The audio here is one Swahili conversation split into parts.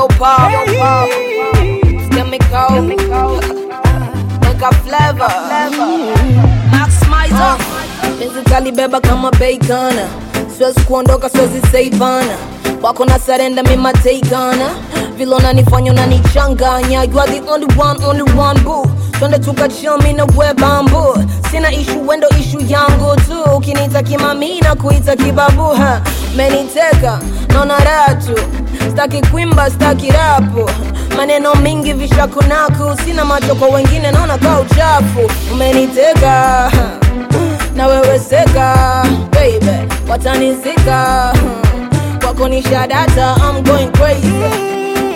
yo pop, chemical, make a flavor, Max Mizer, penzi kalibeba kama bacon, siwezi kuondoka, siwezi saivana wako na sarenda mima takeana vile unanifanya unanichanganya you are the only one only one boo twende tukachill mi na we bambu sina ishu wendo ishu yangu tu ukiniita kimami na kuita kibabu ha meniteka naona raha tu staki kwimba staki rapu maneno mingi vishakunaku sina macho kwa wengine naona ka uchafu umeniteka na wewe seka baby watanizika kwako ni shadata I'm going crazy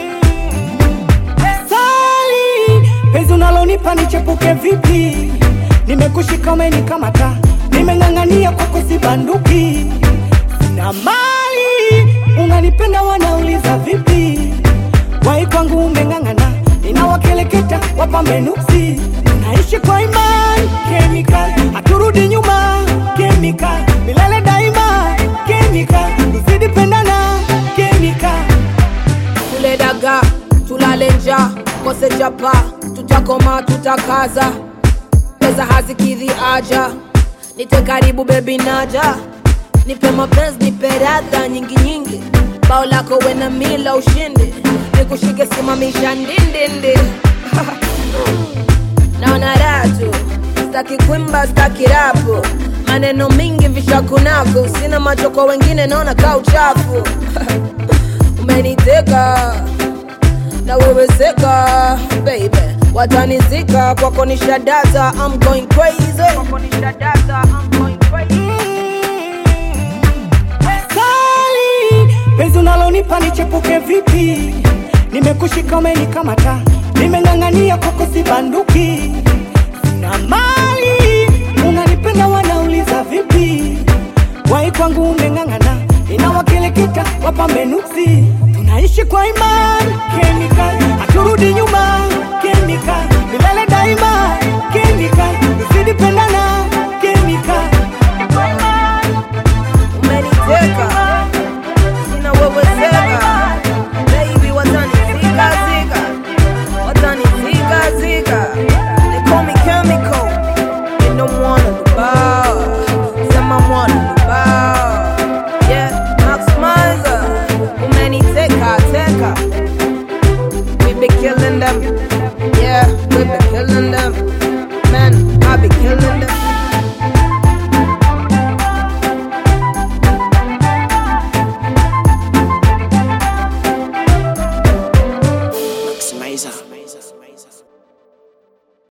Sali, penzi unalonipa nichepuke vipi? Nimekushika umenikamata, nimeng'ang'ania kwako sibanduki. Sina mali, unanipenda wanauliza vipi? Wai kwangu umeng'ang'ana, ninawakeleketa wapambe nuksi. Naishi kwa imani, chemical, haturudi nyuma, chemical, milele daima, chemical, tuzidi pendana, chemical. tule daga tulale nja kose chapa tutakoma tutakaza pesa hazikidhi aja nite karibu bebi naja nipe mapenzi nipe radha nyingi nyingi bao lako wena mila ushindi nikushike simamisha ndindindi naona ratu staki kwimba staki rapu maneno mingi vishakunaku sina macho kwa wengine naona ka uchafu umeniteka na wewe seka baby watanizika kwako ni shadata I'm going crazy kwako ni shadata I'm going crazy Sali, penzi unalonipa nichepuke vipi? Nimekushika umenikamata, nimeng'ang'ania kwako sibanduki. Sina mali, unanipenda wanauliza vipi? Wai kwangu umeng'ang'ana, ninawakeleketa wapambe nuksi. Tunaishi kwa imani, chemical, haturudi nyuma, chemical, milele daima, chemical,